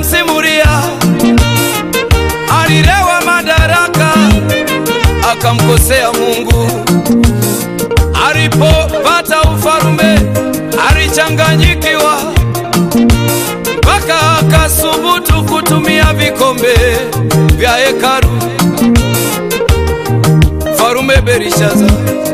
namsimulia, alilewa madaraka akamkosea Mungu. Alipopata ufalume alichanganyikiwa, mpaka akasubutu kutumia vikombe vya hekalu. Mfalume Belishaza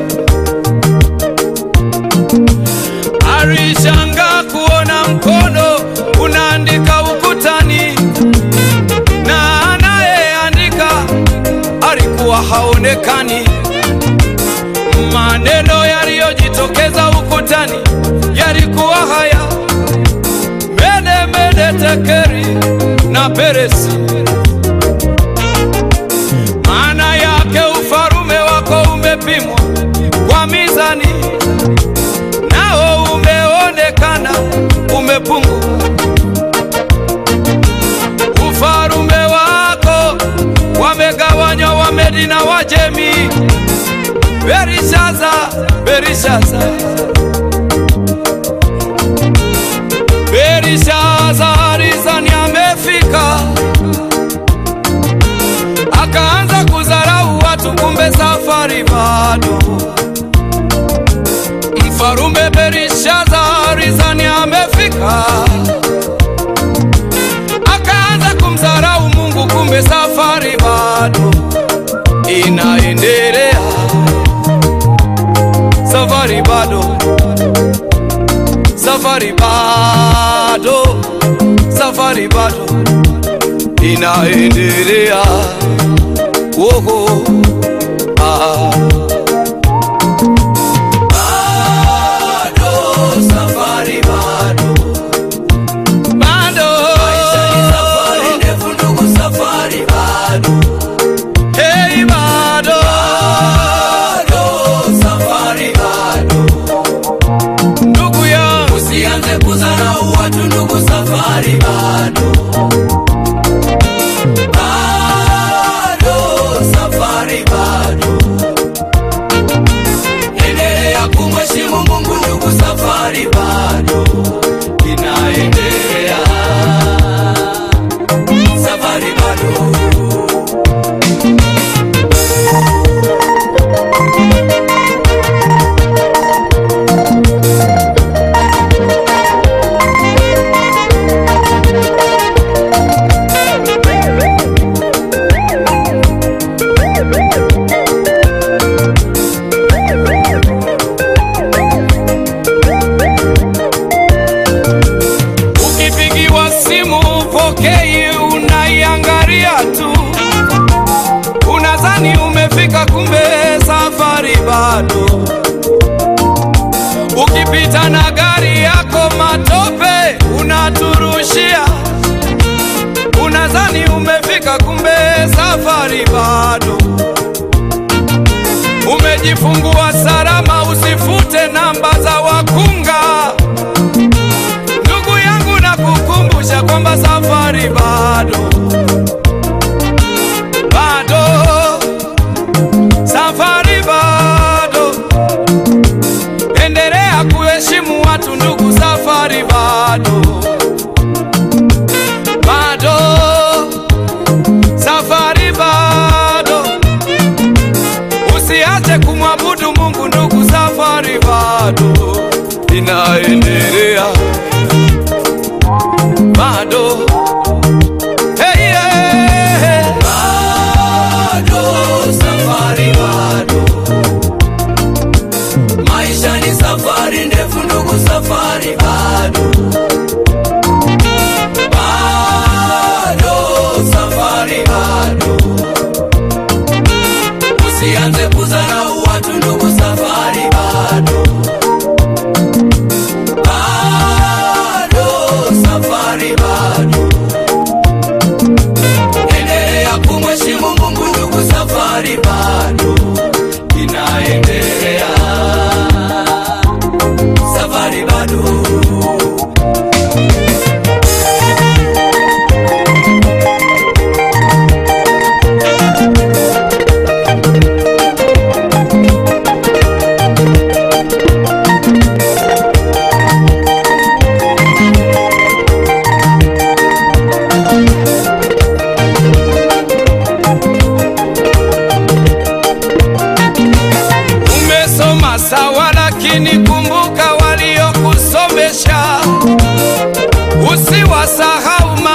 alishangaa kuona mkono unaandika ukutani, na anayeandika alikuwa haonekani. Maneno yaliyojitokeza ukutani yalikuwa haya: mene mene tekeri na peresi. Maana yake ufalume wako umepimwa kwa mizani, nao umeonekana umepungua. Ufalume wako wamegawanywa Wamedi na Wajemi. Belishaza, Belishaza, Belishaza alizani amefika, akaanza kudharau watu, kumbe safari bado. Mfalume Belishaza alizani amefika, akaanza kumdharau Mungu, kumbe safari bado inaendelea safari bado, safari bado, safari bado inaendelea. Woho, ah. Bado, safari bado, bado. Maisha ni safari ndefu ndugu, safari bado. Hey, bado. Bado, safari bado. Ndugu yangu Usianze kudharau watu ndugu, safari bado. Bado, safari bado. Endelea kumheshimu Mungu ndugu, safari bado inaendelea. Safari bado. Ukipigiwa simu upokei, unaiangalia tu, unadhani umefika, kumbe safari bado. Ukipita na gari yako matope unaturushia, unadhani umefika, kumbe safari bado. Umejifungua salama, usifute namba za wakunga. Ndugu yangu na kukumbusha kwamba safari bado, bado, safari bado. Endelea kuheshimu watu ndugu, safari bado, bado, safari bado. Usiache kumwabudu Mungu ndugu, safari bado inaendelea bado. Hey, yeah. Bado, safari bado. Maisha ni safari ndefu ndugu, safari bado. Bado, safari bado. Usianze kudharau watu ndugu, safari bado. Bado, safari bado. Endelea kumheshimu Mungu ndugu, safari bado inaendelea. Safari bado.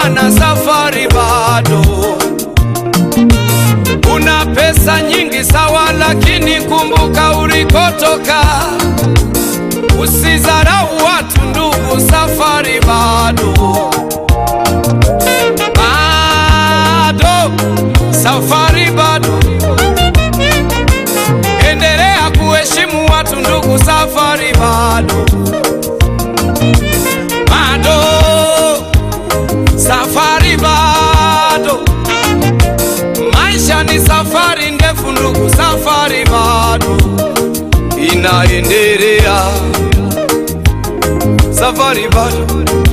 maana safari bado. Una pesa nyingi sawa, lakini kumbuka ulikotoka. Usizarau watu ndugu, safari bado bado, safari bado. Endelea kuheshimu watu ndugu, safari bado bado, safari bado. Maisha ni safari ndefu ndugu, safari bado inaendelea, safari bado